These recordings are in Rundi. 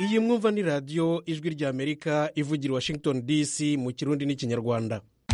iyi mwumva ni radiyo ijwi ry'amerika ivugira i washington dc mu kirundi n'ikinyarwanda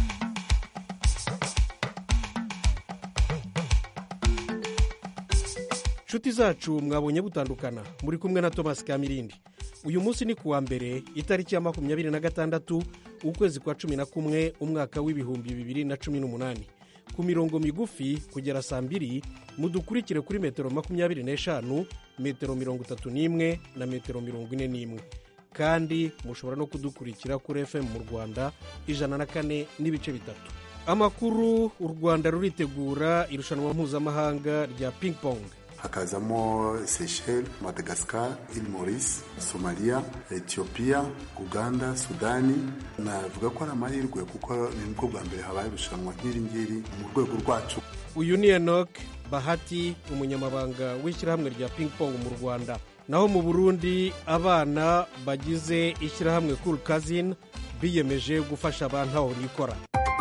nshuti zacu mwabonye butandukana muri kumwe na thomas kamirindi uyu munsi ni kuwa mbere itariki ya makumyabiri na gatandatu ukwezi kwa cumi na kumwe umwaka w'ibihumbi bibiri na cumi n'umunani ku mirongo migufi kugera saa mbiri mudukurikire kuri metero makumyabiri n'eshanu metero mirongo itatu n'imwe na metero mirongo ine n'imwe kandi mushobora no kudukurikira kuri fm mu rwanda ijana na kane n'ibice bitatu amakuru u rwanda ruritegura irushanwa mpuzamahanga rya ping pong hakazamo seychelles madagascar il maurice somalia ethiopia uganda sudani navuga ko ari amahirwe kuko ni nibwo bwa mbere habaye irushanwa nk'iri ngiri mu rwego rwacu uyu ni enok bahati umunyamabanga w'ishyirahamwe rya ping pong mu rwanda naho mu burundi abana bagize ishyirahamwe cool cousin biyemeje gufasha abantu aho nikora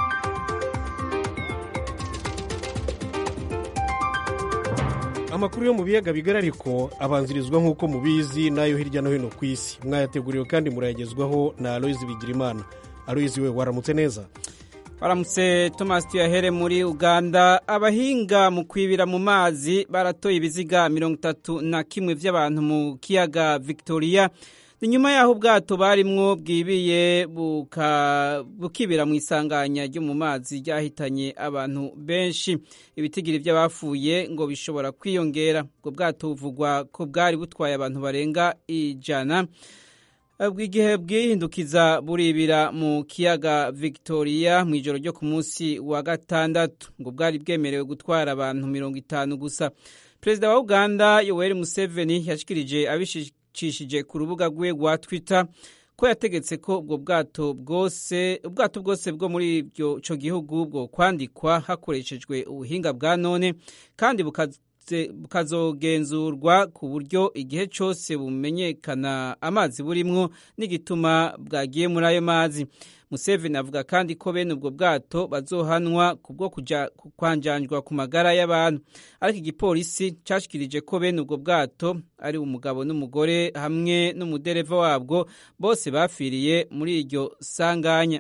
amakuru yo mu biyaga bigari ariko abanzirizwa nk'uko mubizi n'ayo hirya no hino ku isi mwayateguriwe kandi murayagezwaho na aloyizi bigirimana aloyizi we waramutse neza baramutse thomas tuyahere muri uganda abahinga mu kwibira mu mazi baratoye ibiziga mirongo itatu na kimwe by'abantu mu kiyaga victoria ni nyuma y'aho ubwato barimwo bwibiye bukibira mu isanganya ryo mu mazi ryahitanye abantu benshi ibitigiri by'abapfuye ngo bishobora kwiyongera ubwo bwato buvugwa ko bwari butwaye abantu barenga ijana bw'igihe bwihindukiza buribira mu kiyaga victoria mu ijoro ryo ku munsi wa gatandatu ngo bwari bwemerewe gutwara abantu mirongo itanu gusa perezida wa uganda yoweri museveni yashikirije abishishije ku rubuga rwe rwa twitter ko yategetse ko ubwo bwato bwose ubwato bwose bwo muri icyo gihugu bwo kwandikwa hakoreshejwe ubuhinga bwa none kandi bukazogenzurwa ku buryo igihe cyose bumenyekana amazi burimwo n'igituma bwagiye muri ayo mazi museveni avuga kandi ko bene ubwo bwato bazohanwa kubwo kujya kwanjanjwa ku magara y'abantu ariko igipolisi cyashikirije ko bene ubwo bwato ari umugabo n'umugore hamwe n'umudereva wabwo bose bafiriye muri iryo sanganya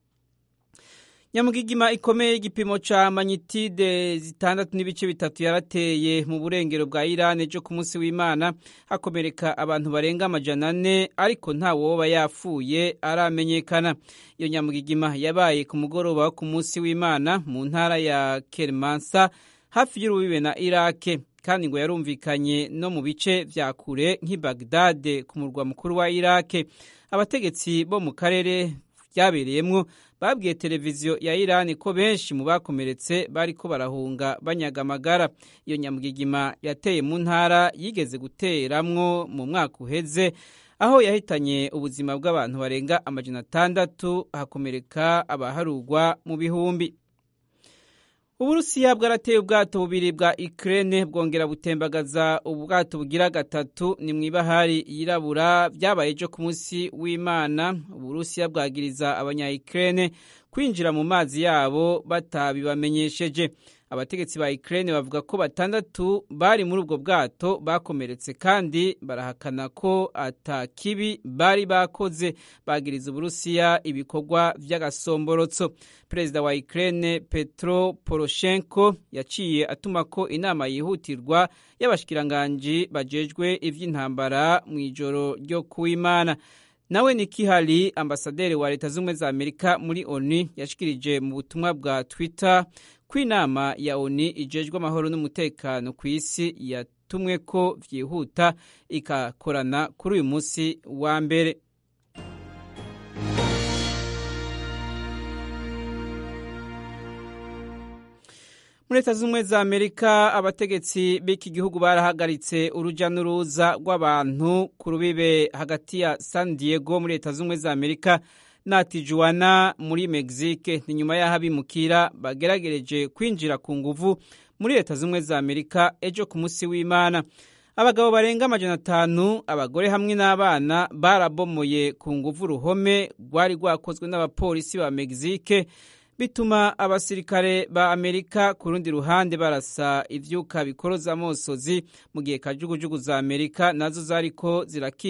nyamugigima ikomeye y'igipimo ca manyitide zitandatu n'ibice bitatu yarateye mu burengero bwa irani ejo ku munsi w'imana hakomereka abantu barenga amajana ane ariko nta woba yapfuye aramenyekana iyo nyamugigima yabaye ku mugoroba wo ku munsi w'imana mu ntara ya kermansa hafi y'urubibe na irake kandi ngo yarumvikanye no mu bice vya kure nk'i bagdade ku murwa mukuru wa irake abategetsi bo mu karere byabereyemwo babwiye televiziyo ya irani ko benshi mu bakomeretse bariko barahunga banyaga amagara iyo nyamugigima yateye mu ntara yigeze guteramwo mu mwaka uheze aho yahitanye ubuzima bw'abantu barenga amajana atandatu hakomereka abaharugwa mu bihumbi uburusiya bwarateye ubwato bubiri bwa ikirere bwongera butembagaza ubwato bugira gatatu ni mu ibahari yirabura byabaye ejo ku munsi w'imana uburusiya bwagiriza abanyayikirere kwinjira mu mazi yabo batabibamenyesheje abategetsi ba ikirere bavuga ko batandatu bari muri ubwo bwato bakomeretse kandi barahakana ko atakibi bari bakoze bagiriza uburusiya ibikorwa by'agasomborotso perezida wa ikirere petro poroshenko yaciye atuma ko inama yihutirwa y'abashikiranganji bajejwe iby'intambara mu ijoro ryo kuwimana nawe Nikki Haley ambasaderi wa leta z'ubumwe za amerika muri onu yashikirije mu butumwa bwa twitter ko inama ya oni ijejwe amahoro n'umutekano ku isi yatumwe ko byihuta ikakorana kuri uyu munsi wa mbere muri leta z'ubumwe za amerika abategetsi b'iki gihugu barahagaritse urujya n'uruza rw'abantu ku rubibe hagati ya san diego muri leta z'ubumwe za amerika na tijuwana muri mexique ni nyuma y'aho abimukira bageragereje kwinjira ku nguvu muri leta z'ubumwe za amerika ejo ku munsi w'imana abagabo barenga amajana atanu abagore hamwe n'abana barabomoye ku nguvu uruhome rwari rwakozwe n'abapolisi ba mexique bituma abasirikare ba amerika ku rundi ruhande barasa ivyuka bikoroza amosozi mu gihe kajugujugu za amerika nazo zariko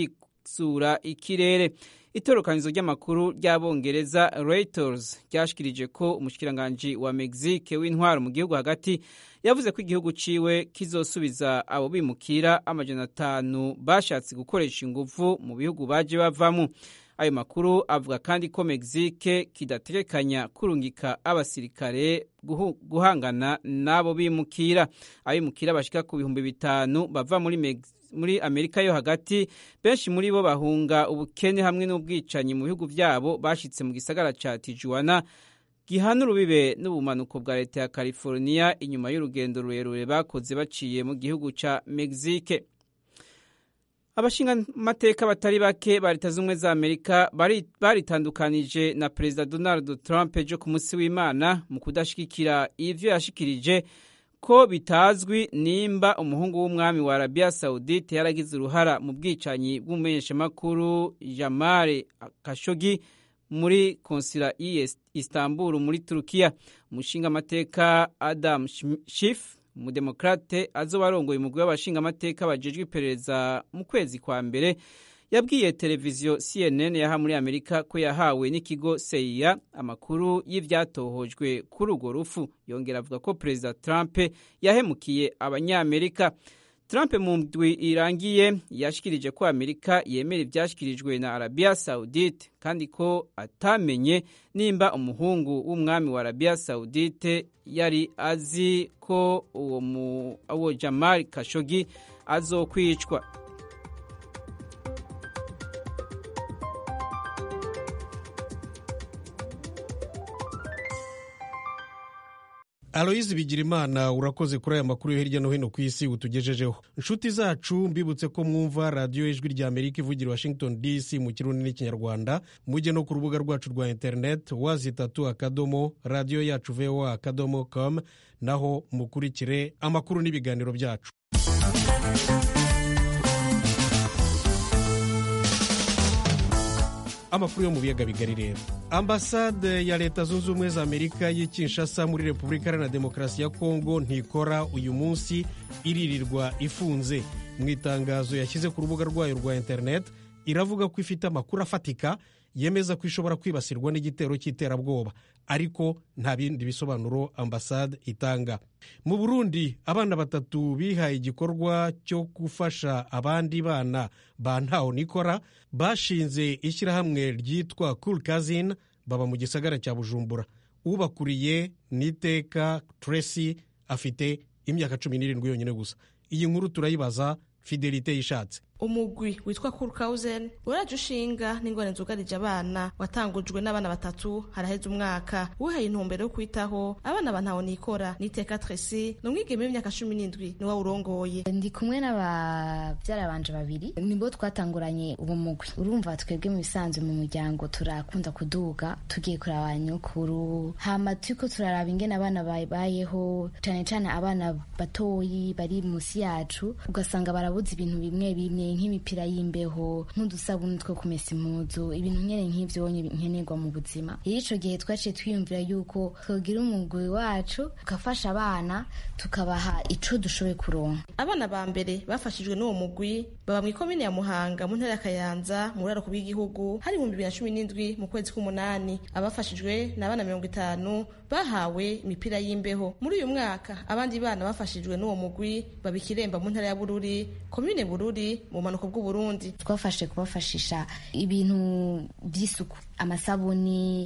kugenzura ikirere itorokanizo ry'amakuru ry'abongereza Reuters ryashikirije ko umushikiranganji wa Mexique w'intwaro mu gihugu hagati yavuze ko igihugu ciwe kizosubiza abo bimukira amajana atanu bashatse gukoresha inguvu mu bihugu baje bavamo ayo makuru avuga kandi ko Mexique kidategekanya kurungika abasirikare guhangana n'abo bimukira abimukira bashika ku bihumbi bitanu bava muri Mexique muri amerika yo hagati benshi muri bo bahunga ubukene hamwe n'ubwicanyi mu bihugu byabo bashitse mu gisagara ca tijuana gihana urubibe n'ubumanuko bwa leta ya california inyuma y'urugendo rurerure bakoze baciye mu gihugu ca mexique abashingamateka batari bake ba leta z'ubumwe za amerika baritandukanije na perezida donald trump ejo ku munsi w'imana mu kudashigikira ivyo yashikirije ko bitazwi nimba umuhungu w'umwami wa arabiya sawudite yaragize uruhara mu bwicanyi bw'umumenyeshamakuru jamare kashogi muri konsila i istanbul muri turukiya umushingamateka adam shif umudemokrate azoba arongoye umugwi w'abashingamateka bajejwe iperereza mu kwezi kwa mbere yabwiye televiziyo CNN yaha muri Amerika ko yahawe n'ikigo CIA amakuru y'ivyatohojwe kuri urwo rufu yongera avuga ko Perezida Trump yahemukiye abanyamerika Trump mu ndwi irangiye yashikirije ko Amerika yemera ivyashikirijwe na Arabia Saudite kandi ko atamenye nimba umuhungu w'umwami wa Arabia Saudite yari azi ko uwo mu uwo Jamal Khashoggi azokwicwa aloyizi bigirimana urakoze kuri aya makuru yo hirya no hino ku isi utugejejeho inshuti zacu mbibutse ko mwumva radiyo ijwi rya amerika ivugira washington dc mu kirundi n'ikinyarwanda mujye no ku rubuga rwacu rwa interineti wazitatu akadomo radiyo yacu voa akadomo com naho mukurikire amakuru n'ibiganiro byacu amakuru yo mu biyaga bigari rero ambasade ya leta zunze ubumwe za amerika y'i kinshasa muri repubulika iharanira demokarasi ya kongo ntikora uyu munsi iririrwa ifunze mu itangazo yashyize ku rubuga rwayo rwa interineti iravuga ko ifite amakuru afatika yemeza ko ishobora kwibasirwa n'igitero cy'iterabwoba ariko nta bindi bisobanuro ambasade itanga mu burundi abana batatu bihaye igikorwa cyo gufasha abandi bana ba ntaho nikora bashinze ishyirahamwe ryitwa cool cousin baba mu gisagara cya bujumbura ubakuriye n'iteka tracy afite imyaka cumi n'irindwi yonyine gusa iyi nkuru turayibaza fidelite yishatse umugwi witwa kurukawuzen uraje ushinga n'ingorane zugarije abana watangujwe n'abana batatu haraheze umwaka wihaye intumbero yo kwitaho abana bantaho nikora n'iteka tresi ni umwigeme w'imyaka cumi n'indwi niwe urongoye ndi kumwe n'ababyara banje babiri nibo twatanguranye uwo mugwi urumva twebwe mu bisanzwe mu muryango turakunda kuduga tugiye kuraba nyokuru hama turiko turaraba ingene abana babayeho cane cane abana batoyi bari musi yacu ugasanga barabuze ibintu bimwe bimwe nk'imipira y'imbeho nk'udusabuni two kumesa impuzu ibintu nkene nk'ivyo nkenerwa mu buzima rero ico gihe twaciye twiyumvira yuko twogira umugwi wacu tukafasha abana tukabaha ico dushoboye kuronka abana ba mbere bafashijwe n'uwo mugwi baba mu ikomine ya muhanga mu ntara ya kayanza mu buraruko bw'igihugu hari ibihumbi bibiri na cumi n'indwi mu kwezi k'umunani abafashijwe ni abana mirongo itanu bahawe imipira y'imbeho muri uyu mwaka abandi bana bafashijwe n'uwo mugwi baba ikiremba mu ntara ya bururi komine bururi mu bumanuko bw'uburundi twafashe kubafashisha ibintu by'isuku amasabuni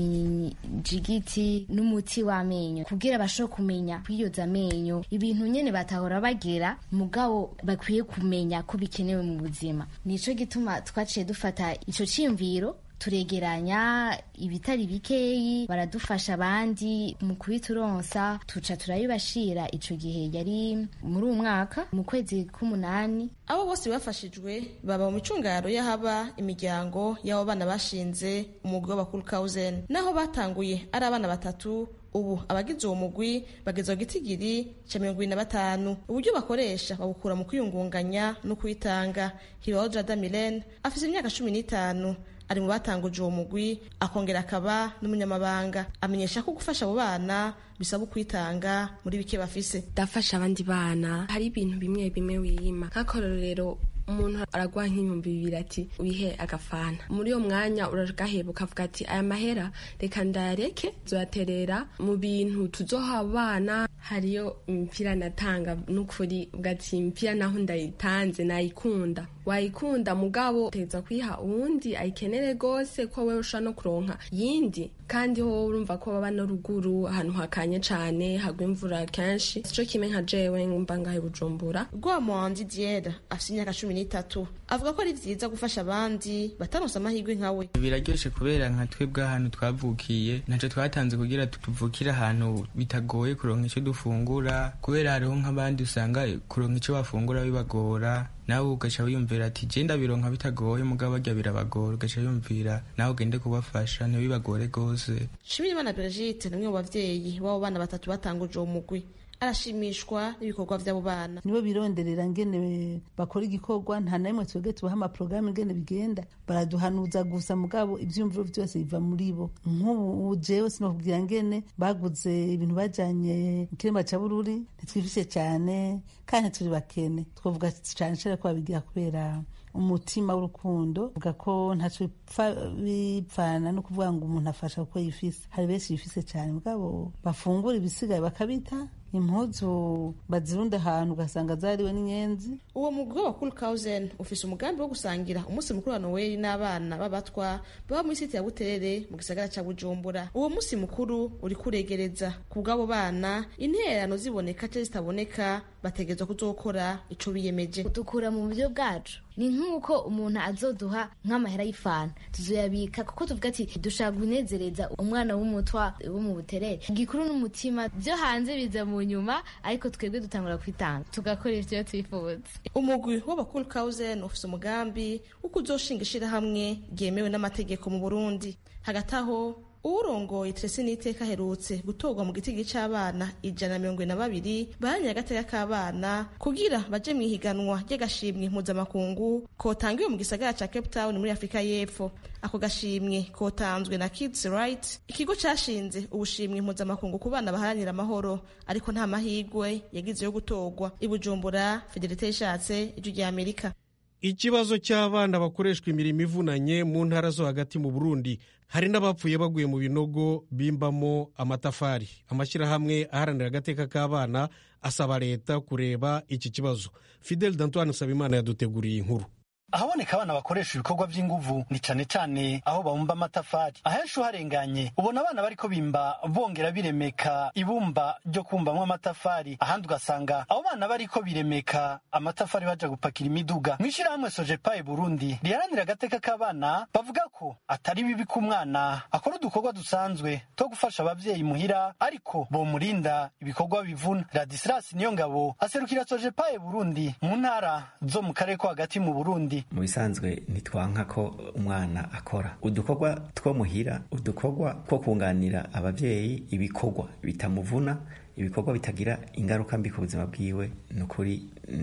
injigiti n'umuti w'amenyo kugira bashobore kumenya kwiyoza amenyo ibintu nyene batahora bagera mugabo bakwiye kumenya ko bikenewe mu buzima nico gituma twaciye dufata ico ciyumviro turegeranya ibitari bikeyi baradufasha abandi mu kubituronsa tuca turabibashira ico gihe yari muri uwo mwaka mu kwezi k'umunani abo bose bafashijwe baba mu micungaro y'ahaba imiryango y'abo bana bashinze umugwi w'abakuru kawuzen naho batanguye ari abana batatu ubu abagize uwo mugwi bageze ku gitigiri cya mirongo ibiri na batanu uburyo bakoresha babukura mu kwiyungunganya no kwitanga hibaho jada milene afite imyaka cumi n'itanu ari mu batanguje uwo mugwi akongera akaba n'umunyamabanga amenyesha ko gufasha abo bana bisaba ukwitanga muri bike bafise ndafasha abandi bana hari ibintu bimwe bimwe wiyima nk'akarorero umuntu araguha nk'ibihumbi bibiri ati wihe agafana muri uyo mwanya uragaheba ukavuga ati aya mahera reka ndayareke zoyaterera mu bintu tuzoha abana hariyo imipira natanga n'ukuri ugati imipira naho ndayitanze nayikunda wayikunda mugabo teza kwiha uwundi ayikenere gose ko wewe ushobora no kuronka yindi kandi ho urumva ko baba no ruguru ahantu hakanye cane hagwa imvura kenshi sico kimwe nka jewe ngumva ngahe bujumbura rwamuhanzi diera afite imyaka cumi n'itatu avuga ko ari vyiza gufasha abandi bataronse amahirwe nkawe biraryoshe kubera nka twebwe ahantu twavukiye ntaco twatanze kugira tuvukire ahantu bitagoye kuronka ico dufungura kubera hariho nk'abandi usanga kuronka ico bafungura bibagora nawe ugaca wiyumvira ati je ndabironka bitagoye mugabo barya birabagora ugaca wiyumvira nawe ugende kubafasha ntibibagore gose shimirimana brigitte ni umwe mu bavyeyi b'abo bana batatu batanguje uwo mugwi arashimishwa n'ibikorwa vy'abo bana nibo bironderera ngene bakora igikorwa nta na rimwe twebwe tubaha amaporogaramu ingene bigenda baraduhanuza gusa mugabo ivyumviro vyose biva muri bo nk'ubu jewe sinokubwira ngene baguze ibintu bajanye ikiremba ca bururi ntitwifishe cane kandi turi bakene twavuga cane cane ko babigira kubera umutima w'urukundo uvuga ko ntaco bipfana no kuvuga ngo umuntu afasha kuko yifise hari benshi bifise cane mugabo bafungura ibisigaye bakabita impuzu bazirunda ahantu ugasanga zariwe n'inyenzi uwo mugwi wa Kulkausen ufise umugambi wo gusangira umunsi mukuru wa Noel n'abana b'abatwa baba muri site ya Buterere mu gisagara ca Bujumbura uwo munsi mukuru uri kuregereza ku bw'abo bana intererano ziboneka cyangwa zitaboneka bategerezwa kuzokora ico biyemeje dukura mu buryo bwacu ni nk'uko umuntu azoduha nk'amahera y'ifana tuzoyabika kuko tuvuga ati dushaka kunezereza umwana w'umutwa wo mu buterere igikuru n'umutima byo hanze biza mu nyuma ariko twebwe dutangura kwitanga tugakora ivyo twifuza umugwi w'abakulkausen ufise umugambi wo kuzoshinga ishirahamwe ryemewe n'amategeko mu burundi hagati aho uwurongoye Tracy Niteka aherutse gutorwa mu gitigi c'abana ijana na mirongo ine na babiri baharanira agateka k'abana kugira baje mu ihiganwa ry'agashimwe mpuzamakungu kotangiwe mu gisagara ca Cape Town muri Afurika y'Epfo ako gashimwe kotanzwe na Kids Right ikigo cashinze ubushimwe mpuzamakungu ku bana baharanira amahoro ariko nta mahigwe yagize yo gutorwa i Bujumbura Fidelite yishatse ijwi rya Amerika ikibazo cy'abana bakoreshwa imirimo ivunanye mu ntara zo hagati mu burundi hari n'abapfuye baguye mu binogo bimbamo amatafari amashyirahamwe aharanira agateka k'abana asaba leta kureba iki kibazo fidel dantoine nsabimana yaduteguriye inkuru ahaboneka abana bakoresha ibikorwa by'inguvu ni cane cane aho babumba amatafari ahenshi uharenganye ubona abana bariko bimba bongera biremeka ibumba ryo kumbamwo amatafari ahandi ugasanga abo bana bariko biremeka amatafari baja gupakira imiduga mw'ishirahamwe sojepaye burundi riharanira agateka k'abana bavuga ko atari bibi ko umwana akora udukorwa dusanzwe two gufasha abavyeyi muhira ariko bomurinda ibikorwa bivuna radisilas niyo ngabo aserukira sojepaye burundi mu ntara zo mu karere ko hagati mu burundi mu bisanzwe ntitwanka ko umwana akora udukorwa two muhira udukorwa two kunganira abavyeyi ibikorwa bitamuvuna ibikorwa bitagira ingaruka mbi ku buzima bwiwe ni ukuri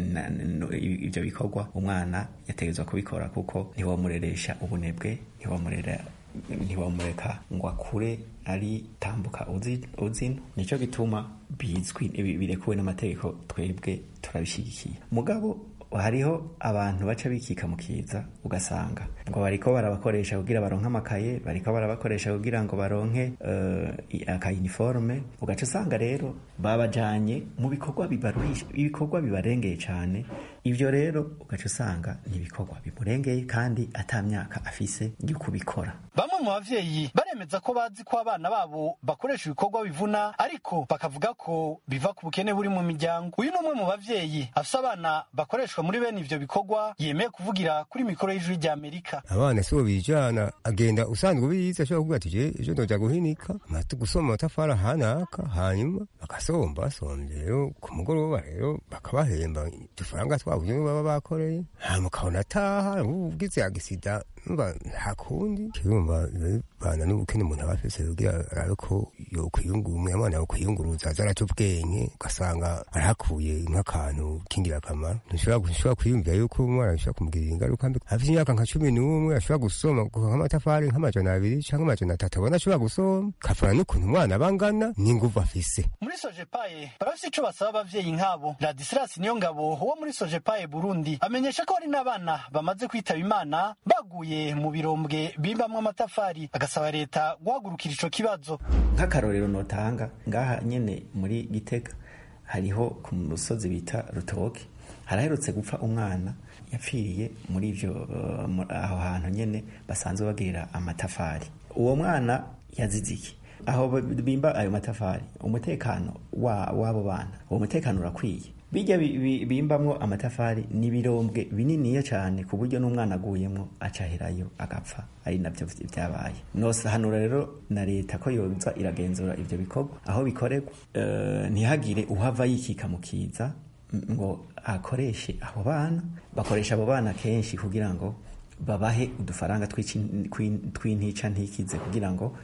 ibyo bikorwa umwana yategerezwa kubikora kuko ntiwamureresha ubunebwe ntiwamurera ntiwamureka ngo akure ari tambuka uzino nicyo gituma bizwi birekuwe n'amategeko twebwe turabishyigikiye mugabo hariho abantu baca bikika mu kiza ugasanga ngo bariko barabakoresha kugira baronke amakaye bariko barabakoresha kugira ngo baronke uh, akayiniforme ugaca usanga rero babajanye mu bikorwa bibaruhisha ibikorwa bibarengeye cane ivyo rero ugaca usanga n'ibikorwa bimurengeye kandi ata myaka afise yo kubikora bamwe mu bavyeyi baremeza ko bazi ko abana babo bakoresha ibikorwa bivuna ariko bakavuga ko biva ku bukene buri mu miryango uyu ni umwe mu bavyeyi afise abana bakoreshwa muri bene ivyo bikorwa yemeye kuvugira kuri mikoro y'ijwi rya amerika abana sibo bijana agenda usanzwe ubizi ashobora kuvuga ati je ejo ndoja guhinika amatu gusoma amatafari ahanaka hanyuma bagasomba basomvye rero ku mugoroba rero bakabahemba udufaranga twabo baba bakoreye hanyuma ukabona ataha ugize agisida mba nta kundi kirumva bana n'ubukene umuntu aba afise kugira arabe ko yokwiyungura umwana yokwiyunguruza aza araca ubwenge ugasanga arahakuye nk'akantu k'ingirakamaro ntushobora kwiyumvira yuko umwana bishobora kumugirira ingaruka mbi afite imyaka nka cumi n'umwe ashobora gusoma nk'amatafari nk'amajana abiri cyangwa amajana atatu abona ashobora gusoma kafana n'ukuntu umwana aba angana n'inguvu afise muri muri sojepaye barafise ico basaba abavyeyi nk'abo ladisilas niyo ngabo wo muri sojepaye burundi amenyesha ko hari n'abana bamaze kwitaba imana baguye mu birombwe bimbamwo amatafari agasaba leta guhagurukira ico kibazo nk'akarorero notanga ngaha nyene muri gitega hariho ku musozi bita rutoke haraherutse gupfa umwana yapfiriye muri ivyo uh, mu- aho hantu nyene basanzwe bagirira amatafari uwo mwana yaziziki aho b- bimba ayo matafari umutekano wa w'abo bana uwo mutekano urakwiye bijya bi- bi- bimbamwo amatafari ni ibirombwe bininiya cyane ku buryo n'umwana aguyemwo acaherayo agapfa ari nabyo vy- vyabaye nosahanura rero na leta ko yoza iragenzura ivyo bikorwa aho bikorerwa eh, ntihagire uhava yikika mu kiza m- ngo akoreshe abo bana bakoresha abo bana kenshi kugira ngo babahe udufaranga tw'ici- tw'in- tw'intica ntikize kugira ngo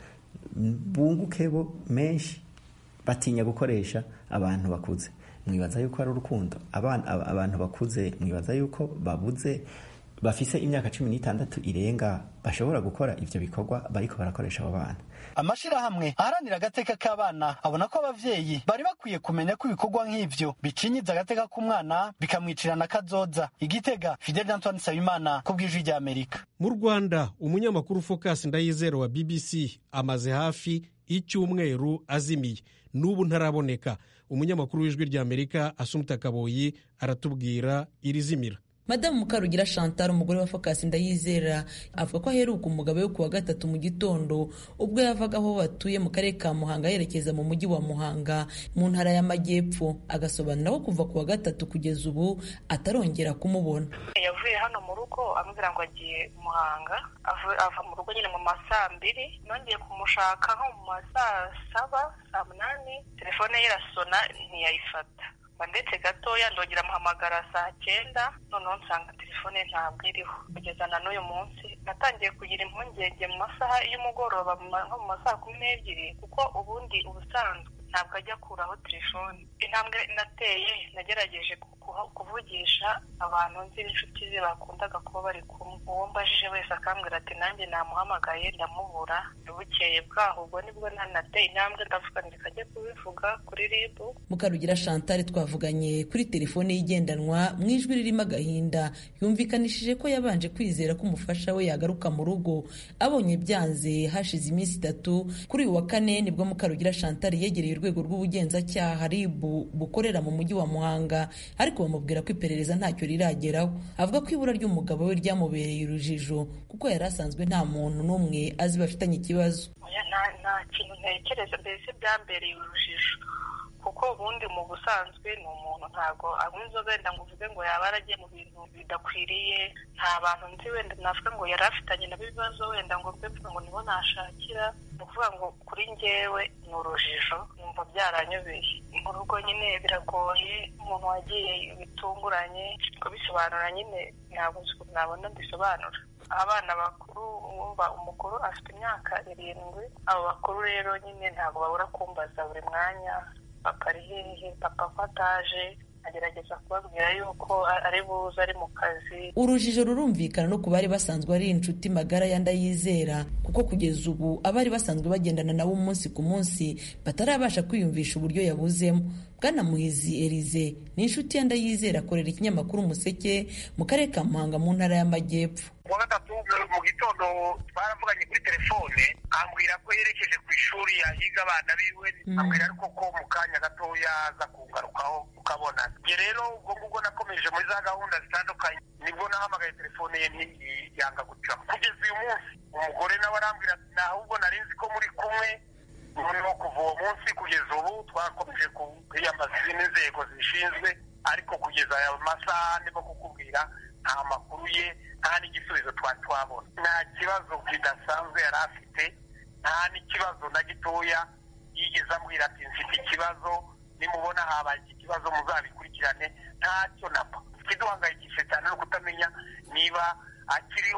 bunguke bo menshi batinya gukoresha abantu bakuze mwibaza yuko ari urukundo abana aba- abantu bakuze mwibaza yuko babuze bafise imyaka cumi n'itandatu irenga bashobora gukora ivyo bikorwa bariko barakoresha abo bana amashirahamwe aharanira agateka k'abana abona ko abavyeyi bari bakwiye kumenya ko ibikorwa nk'ivyo bicinyiza agateka k'umwana bikamwicirana kazoza igitega fidel antoine nsabimana ku bw'ijwi rya amerika mu rwanda umunyamakuru focus ndayizero wa bbc amaze hafi icyumweru azimiye n'ubu ntaraboneka umunyamakuru w'ijwi rya amerika asumuta kaboyi aratubwira irizimira madamu mukarugira chantal umugore wa focus ndayizera avuga ko aheruka umugabo we ku wa gatatu mu gitondo ubwo yavaga aho batuye mu karere ka muhanga yerekeza mu mujyi wa muhanga mu ntara y'amajyepfo agasobanura ko kuva ku wa gatatu kugeza ubu atarongera kumubona yavuye hano mu rugo ambwira ngo agiye muhanga ava ava mu rugo nyine mu ma saa mbiri nongeye kumushaka nko mu ma saa saba saa munani telefone ye irasona ntiyayifata mba ndetse gatoya ndongera amuhamagara saa cyenda noneho nsanga telefone ntabwo iriho kugeza na n'uyu munsi natangiye kugira impungenge mu masaha y'umugoroba mu ma- nko mu ma saa kumi n'ebyiri kuko ubundi ubusanzwe ntabwo ajya akuraho telefone intambwe nateye nagerageje ku- kuha- kuvugisha abantu nzi n'inshuti ze bakundaga kuba bari kumwe uwo mbajije wese akambwira ati nanjye namuhamagaye ndamubura bukeye bwaho ubwo nibwo nanateye intambwe ndavuga ngo reka kubivuga kuri ribu mukarugira chantal twavuganye kuri telefone ye igendanwa mu ijwi ririmo agahinda yumvikanishije ko yabanje kwizera ko umufasha we yagaruka mu rugo abonye byanze hashize iminsi itatu kuri uyu wa kane nibwo mukarugira chantal yegereye urwego rw'ubugenzacyaha rib bukorera mu mujyi wa muhanga ariko bamubwira ko iperereza ntacyo rirageraho avuga ko ibura ry'umugabo we ryamubereye urujijo kuko yari asanzwe nta muntu n'umwe azi bafitanye ikibazo Oya, nta nta kintu ntekereza mbese byambereye urujijo kuko ubundi mu busanzwe ni umuntu ntabwo anywa inzoga wenda ngo uvuge ngo yaba yaragiye mu bintu bidakwiriye nta bantu nzi wenda navuga ngo yari afitanye nabo ibibazo wenda ngo mbe mvuga ngo nibo nashakira ni ukuvuga ngo kuri njyewe ni urujijo numva byaranyobeye mu rugo nyine biragoye umuntu wagiye bitunguranye kubisobanura nyine ntabwo nzi ukuntu nabona mbisobanura abana bakuru wumva umukuru afite imyaka irindwi abo bakuru rero nyine ntabwo babura kumbaza buri mwanya papa ari hehe papa ko ataje agerageza kubabwira yuko ari buze ari mu kazi urujijo rurumvikana no ku bari basanzwe ari inshuti magara ya ndayizera kuko kugeza ubu abari basanzwe bagendana nabo umunsi ku munsi batarabasha kwiyumvisha uburyo yabuzemo bwana muhizi erize ni inshuti ya ndayizera akorera ikinyamakuru umuseke mu karere ka muhanga mu ntara y'amajyepfo kuwa gatatu mu gitondo twaravuganye kuri telefone ambwira ko yerekeje ku ishuri yahiga abana biwe ambwira ariko ko mu kanya gatoya aza kungarukaho ukabona njye rero ubwo ngubwo nakomeje muri za gahunda zitandukanye nibwo nahamagaye telefone ye ntiyanga gucamo kugeza uyu munsi umugore nawe arambwira ati ahubwo nari nzi ko muri kumwe noneho kuva uwo munsi kugeza ubu twakomeje kwiyambaza izindi nzego zishinzwe ariko kugeza aya masaha ndimo kukubwira nta makuru ye nta n'igisubizo twari twabona nta kibazo kidasanzwe yari afite nta n'ikibazo na gitoya yigeze ambwira ati mfite ikibazo nimubona habaye iki kibazo muzabikurikirane ntacyo napa ikiduhangayikishije cyane no kutamenya niba akiriho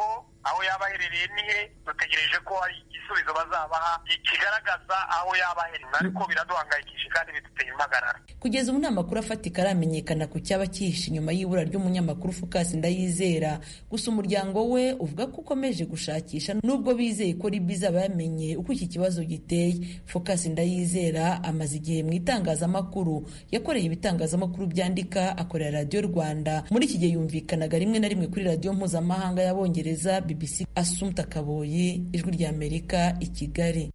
aho yaba aherereye ni he dutegereje ko hari igisubizo bazabaha kigaragaza aho yaba aherereye ariko biraduhangayikishije kandi biduteye impagarara kugeza ubu nta makuru afatika aramenyekana ku cyaba cyihishe inyuma y'ibura ry'umunyamakuru Focus Ndayizera gusa umuryango we uvuga ko ukomeje gushakisha nubwo bizeye ko ribi izaba yamenye uko iki kibazo giteye Focus Ndayizera amaze igihe mu itangazamakuru yakoreye ibitangazamakuru byandika akorera radiyo Rwanda muri iki gihe yumvikanaga rimwe na rimwe kuri radiyo mpuzamahanga y'abongereza BBC Assumpta Kaboyi ijwi rya Amerika i Kigali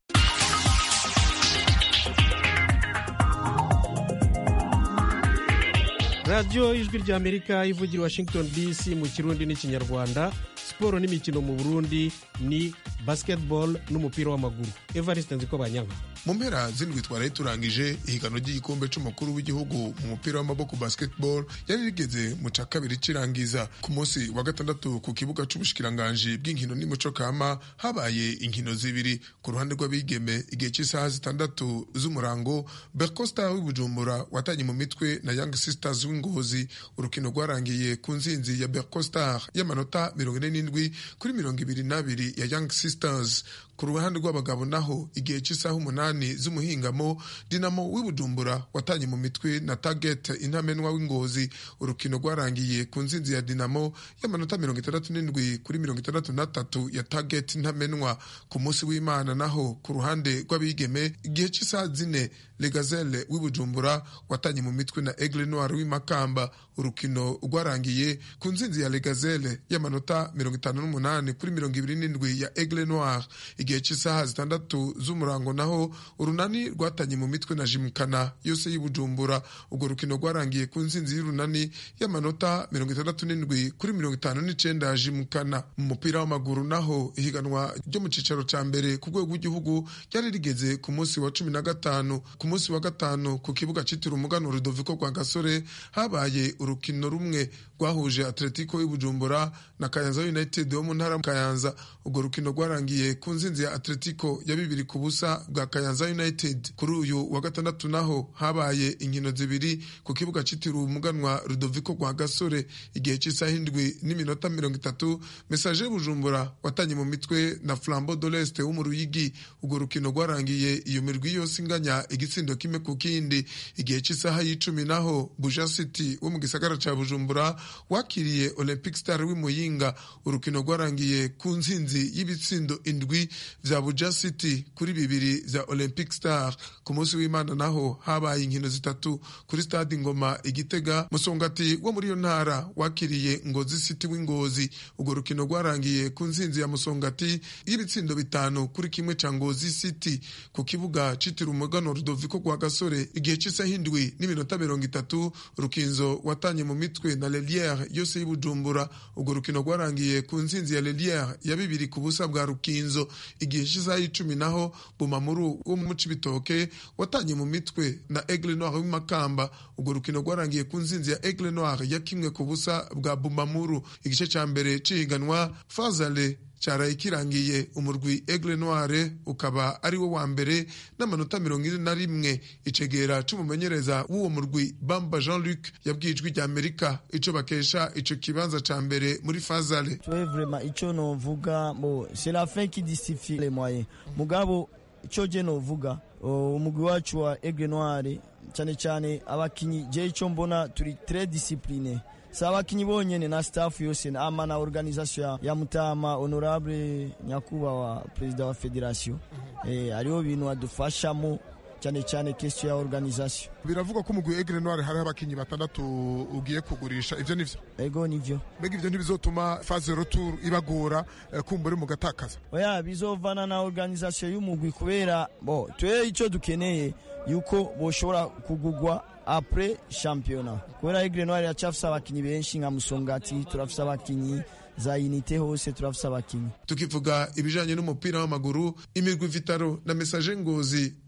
radiyo ijwi rya amerika ivugira washington dc mu kirundi n'ikinyarwanda siporo n'imikino mu burundi ni basketball n'umupira w'amaguru evariste nziko banyanka mu mpera z'indwi twaraye turangije ihiganwa ry'igikombe c'umukuru w'igihugu mu mupira w'amaboko basketball yari rigeze mu ca kabiri cirangiza ku munsi wa gatandatu ku kibuga c'ubushikiranganji bw'inkino n'umuco kama habaye inkino zibiri ku ruhande rw'abigeme igihe cy'isaha zitandatu z'umurango bercosta w'ibujumbura watanye mu mitwe na young sisters w'ingozi urukino rwarangiye ku nzinzi ya bercostar y'amanota mirongo ine n'indwi kuri mirongo ibiri n'abiri ya young sisters ku ruhande rw'abagabo naho igihe cy'isaha umunani z'umuhingamo dinamo w'ibujumbura watanye mu mitwe na target intamenwa w'ingozi urukino rwarangiye ku nzinzi ya dinamo y'amanota mirongo itandatu n'indwi kuri mirongo itandatu n'atatu ya target intamenwa ku munsi w'imana naho ku ruhande rw'abigeme igihe cy'isaha zine legazele w'ibujumbura watanye mu mitwe na aigle noir w'imakamba urukino rwarangiye ku nzinzi ya legazele y'amanota mirongo itanu n'umunani kuri mirongo ibiri n'indwi ya aigle noir igihe cy'isaha zitandatu z'umurango naho urunani rwatanye mu mitwe na jimukana yose y'ibujumbura urwo rukino rwarangiye ku nzinzi y'urunani y'amanota mirongo itandatu n'indwi kuri mirongo itanu n'icenda ya jimukana mu mupira w'amaguru naho ihiganwa ryo mu cicaro ca mbere ku rwego rw'igihugu ryari rigeze ku munsi wa cumi na gatanu ku munsi wa gatanu ku kibuga citiriwe umuganwa rudoviko rwa gasore habaye urukino rumwe rwahuje atletico y'ibujumbura na kayanza united wo mu ntara kayanza urwo rukino rwarangiye ku nzinzi ya atletico ya bibiri ku busa bwa kayanza united kuri uyu wa gatandatu naho habaye inkino zibiri ku kibuga citiriwe umuganwa rudoviko rwa gasore igihe cy'isaha indwi n'iminota mirongo itatu mesaje bujumbura watanye mu mitwe na flambo doleste wo mu ruyigi urwo rukino rwarangiye iyo mirwi yose inganya igitsindo kimwe ku kindi igihe cy'isaha y'icumi naho buja city wo mu gisagara ca bujumbura wakiriye olympic star w'imuyinga urukino rwarangiye ku nsinzi y'ibitsindo indwi vya buja city kuri bibiri vya olympic star ku munsi w'imana naho habaye inkino zitatu kuri stade ngoma igitega musongati wo muri iyo ntara wakiriye ngozi city w'ingozi urwo rukino rwarangiye ku nsinzi ya musongati y'ibitsindo bitanu kuri kimwe ca ngozi city ku kibuga citiriwe umugano rudoviko rwa gasore igihe cy'isaha indwi n'iminota mirongo itatu rukinzo watanye mu mitwe na leliere yose y'ibujumbura urwo rukino rwarangiye ku nsinzi ya leliere ya bibiri ku busa bwa rukinzo igihe cy'isaha y'icumi naho bumamuru wo mu cibitoke watanye mu mitwe na aigle noir w'imakamba urwo rukino rwarangiye ku nsinzi ya aigle noir ya kimwe ku busa bwa bumamuru igice ca mbere cihiganwa fazale cyaraye kirangiye umurwi aigle noire ukaba ari wo wa mbere n'amanota mirongo ine na rimwe icegera c'umumenyereza w'uwo murwi bamba jean luc yabwiye ijwi rya amerika ico bakesha ico kibanza ca mbere muri fazale twe vraiment ico novuga bo c'est la fin qui justifie les moyens mugabo ico je novuga umugwi wacu wa aigle noire cyane cyane abakinyi je ico mbona turi très discipline si abakinyi bonyene na staff yose ama na organisation ya mutama honorable nyakubahwa perezida wa federation eh, hariho bintu adufashamo cyane cyane question ya organisation biravugwa ko umugwi Aigle Noir hariho abakinyi batandatu ugiye kugurisha ivyo nivyo ego nivyo mbega ivyo ntibizotuma phase retour ibagora eh, kumbura mu gatakaza oya bizovana na organisation y'umugwi kubera bo twe ico dukeneye yuko boshobora kugugwa apres championnat kubera Aigle Noir yacafise abakinyi benshi nka Musongati turafise abakinyi za unite hose turafise abakinyi tukivuga ibijanye n'umupira w'amaguru imirwi vitaro na message ngozi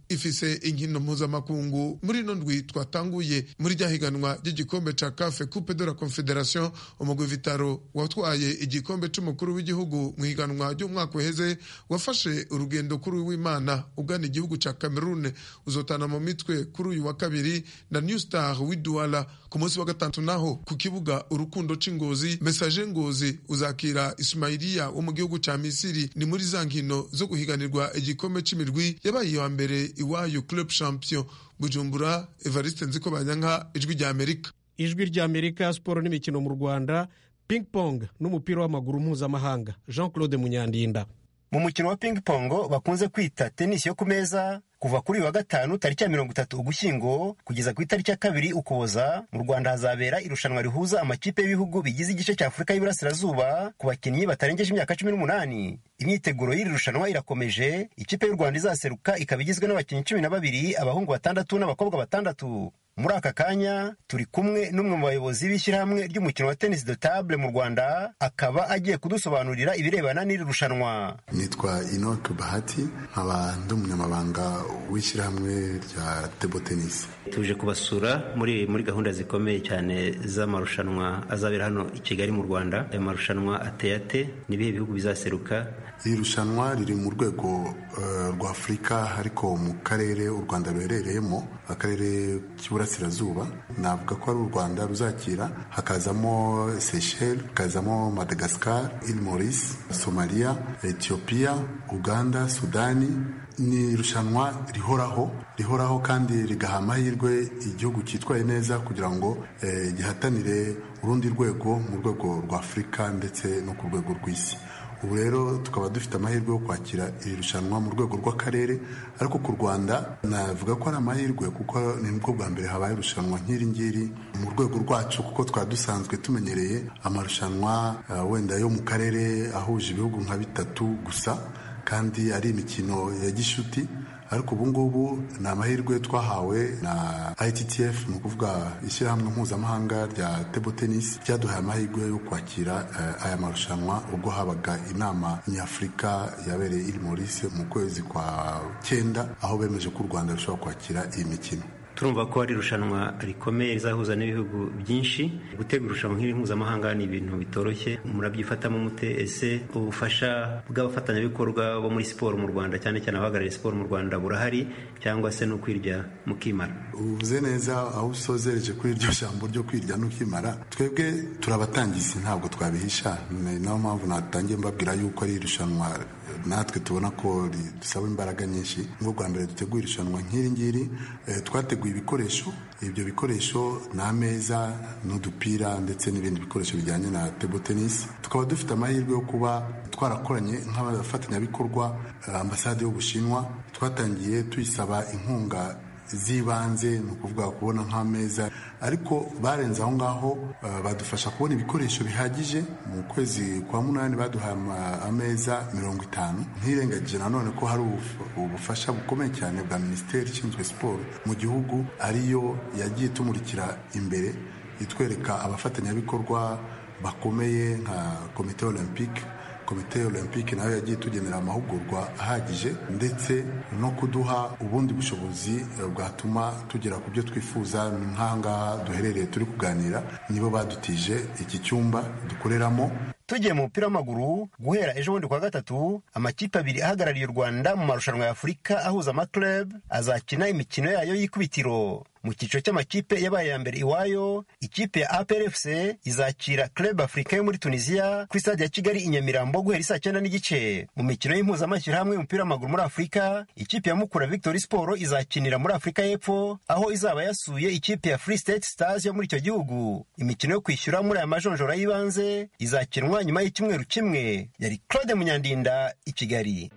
ifise inkino mpuzamakungu muri ino ndwi twatanguye muri rya higanwa ry'igikombe ca cafe coupe de la confederation umugwi vitaro watwaye igikombe c'umukuru w'igihugu mu higanwa ry'umwaka uheze wafashe urugendo kuri uyu w'imana ugana igihugu ca cameroon uzotana mu mitwe kuri uyu wa kabiri na new star w'iduala ku munsi wa gatatu naho ku kibuga urukundo c'ingozi mesaje ngozi uzakira ismailiya wo mu gihugu ca misiri ni muri za nkino zo guhiganirwa igikombe c'imirwi yabaye iya mbere iwayo club champion bujumbura evariste nziko banyanka ijwi rya amerika ijwi rya amerika siporo n'imikino mu rwanda ping pong n'umupira w'amaguru mpuzamahanga jean claude munyandinda mu mukino wa ping pong bakunze kwita tenisi yo ku meza kuva kuri uyu wa gatanu tariki ya mirongo itatu ugushyingo kugeza ku itariki ya kabiri ukuboza mu rwanda hazabera irushanwa rihuza amakipe y'ibihugu bigize igice cya afurika y'iburasirazuba ku bakinnyi batarengeje imyaka cumi n'umunani imyiteguro y'iri rushanwa irakomeje ikipe y'u rwanda izaseruka ikaba igizwe n'abakinnyi cumi na babiri abahungu batandatu n'abakobwa batandatu muri aka kanya turi kumwe n'umwe mu bayobozi b'ishyirahamwe ry'umukino wa tennis de table mu rwanda akaba agiye kudusobanurira ibirebana n'iri rushanwa nitwa inoke bahati nkaba ndi umunyamabanga w'ishyirahamwe rya table tennis tuje kubasura muri muri gahunda zikomeye cyane z'amarushanwa azabera hano i kigali mu rwanda ayo marushanwa ateye ate n'ibihe bihugu bizaseruka iri rushanwa riri mu rwego uh, rwa afurika ariko mu karere u rwanda ruherereyemo akarere k'iburasirazuba navuga ko ari u rwanda ruzakira hakazamo seychelles hakazamo madagascar il maurice somalia ethiopia uganda sudani ni irushanwa rihoraho rihoraho kandi rigaha amahirwe igihugu cyitwaye neza kugira ngo eh, gihatanire urundi rwego mu rwego rwa afurika ndetse no ku rwego rw'isi ubu rero tukaba dufite amahirwe yo kwakira iri rushanwa mu rwego rw'akarere ariko ku rwanda navuga ko ari amahirwe kuko ni nibwo bwa mbere habaye irushanwa nk'iri ngiri mu rwego rwacu kuko twari dusanzwe tumenyereye amarushanwa uh, wenda yo mu karere ahuje ibihugu nka bitatu gusa kandi ari imikino ya gishuti ariko ubu ngubu ni amahirwe twahawe na ITTF ni ukuvuga ishyirahamwe mpuzamahanga rya table tennis ryaduhaye amahirwe yo kwakira uh, aya marushanwa ubwo habaga inama nyafurika yabereye iri Maurice mu kwezi kwa cyenda aho bemeje ko u Rwanda rushobora kwakira iyi mikino turumva ko ari irushanwa rikomeye rizahuza n'ibihugu byinshi gutegura irushanwa nk'iri mpuzamahanga ni ibintu bitoroshye murabyifatamo mute ese ubufasha bw'abafatanyabikorwa bo muri siporo mu rwanda cyane cyane abahagarariye siporo mu rwanda burahari cyangwa se no kwirya mukimara uvuze neza aho usozereje kuri iryo jambo ryo kwirya n'ukimara twebwe turabatangizi ntabwo twabihisha ni nayo mpamvu natangiye mbabwira yuko ari irushanwa natwe tubona ko dusaba imbaraga nyinshi nk'u bwa mbere dutegura irushanwa nk'iri ngiri twateguye ibikoresho ibyo bikoresho ni ameza n'udupira ndetse n'ibindi bikoresho bijyanye na table tennis tukaba dufite amahirwe yo kuba twarakoranye nk'abafatanyabikorwa ambasade y'ubushinwa twatangiye tuyisaba inkunga z'ibanze ni ukuvuga kubona nk'ameza ariko barenze aho ngaho badufasha kubona ibikoresho bihagije mu kwezi kwa munani baduhaye ameza mirongo itanu ntirengagije nanone ko hari ubufasha bukomeye cyane bwa minisiteri ishinzwe siporo mu gihugu ariyo yagiye tumurikira imbere itwereka abafatanyabikorwa bakomeye nka komite olympique komite olympique nayo yagiye tugenera amahugurwa ahagije ndetse no kuduha ubundi bushobozi bwatuma tugera ku byo twifuza nk'ahangaha duherereye turi kuganira nibo badutije iki cyumba dukoreramo tugiye mu mupira w'amaguru guhera ejo bundi kwa gatatu amakipe abiri ahagarariye u rwanda mu marushanwa ya afurika ahuza amaklub azakina imikino yayo y'ikubitiro mu cyiciro cy'amakipe yabaye ya mbere iwayo ikipe ya APRFC izakira club africa yo muri tunisiya kuri stade ya kigali i nyamirambo guhera isaa cyenda n'igice mu mikino y'impuzamashyirahamwe y'umupira w'amaguru muri afurika ikipe ya mukura victory sport izakinira muri afurika y'epfo aho izaba yasuye ikipe ya free state stars yo muri icyo gihugu imikino yo kwishyura muri aya majonjora y'ibanze izakinwa nyuma y'icyumweru kimwe yari claude munyandinda i kigali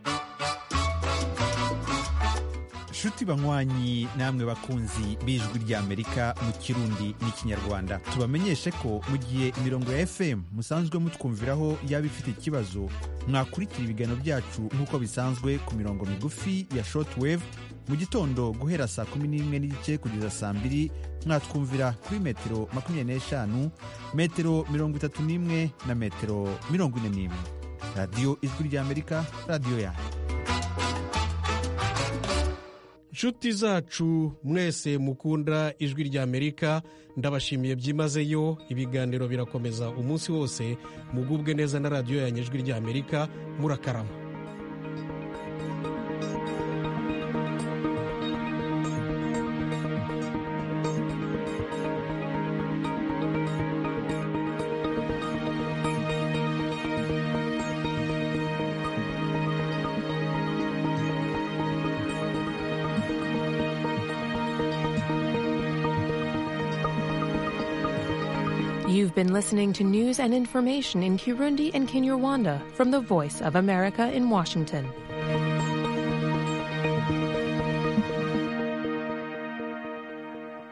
nshuti banywanyi namwe bakunzi b'ijwi ry'amerika mu kirundi n'ikinyarwanda tubamenyeshe ko mu gihe imirongo ya fm musanzwe mutwumviraho yaba ifite ikibazo mwakurikira ibiganiro byacu nk'uko bisanzwe ku mirongo migufi ya shortwave mu gitondo guhera saa kumi n'imwe n'igice kugeza saa mbiri mwatwumvira kuri metero makumyabiri n'eshanu metero mirongo itatu n'imwe na metero mirongo ine n'imwe radiyo ijwi ry'amerika radiyo yanyu nshuti zacu mwese mukunda ijwi rya amerika ndabashimiye byimazeyo ibiganiro birakomeza umunsi wose mugubwe neza na radiyo yanyu ijwi rya amerika murakarama You've been listening to news and information in Kirundi and Kinyarwanda from the Voice of America in Washington.